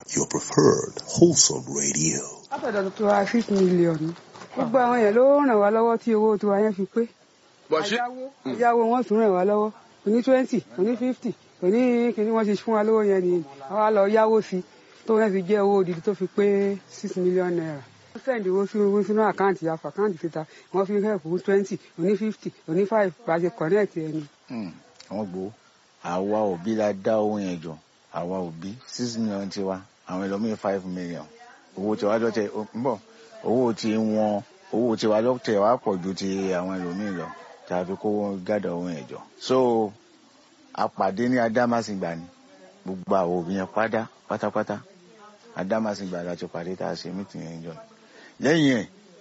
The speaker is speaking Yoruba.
your preferred wholesome radio. látọ̀dọ̀ tó ra six million gbogbo àwọn èèyàn ló ràn wá lọ́wọ́ tí owó tiwa yẹn fi pé bọ̀ ṣé àyáwó àyáwó wọn tún ràn wá lọ́wọ́ òní twenty òní fifty òní kìíní wọ́n ti fún wa lówó yẹn nìyẹn àwa lọ yáwó sí tó yẹn fi jẹ́ owó odidi tó fi pé six million naira wọ́n sẹ́ndì owó sínú sínú àkáǹtì àfọ àkáǹtì síta wọ́n fi help fún twenty òní fifty òní five pàṣẹ connect ẹni. àwọn gbowó àwa òbí la dá owó yẹn jọ àwa òbí six million tiwa àwọn ẹlòmíín five million owó tiwa lọ́tẹ̀ ń bọ̀ owó tí wọn owó tiwa lọ́tẹ̀ wá pọ̀ ju ti àwọn ẹlòmíín lọ tá a fi kó gádà owó yẹn jọ. so àpàdé ní adámàsìngbà ni gbogbo àwọn òbí yẹn pátá pátápátá adámàsìngbà la ti pàdé tá a ṣe mítìn yẹn jọ lẹ́yìn ẹ̀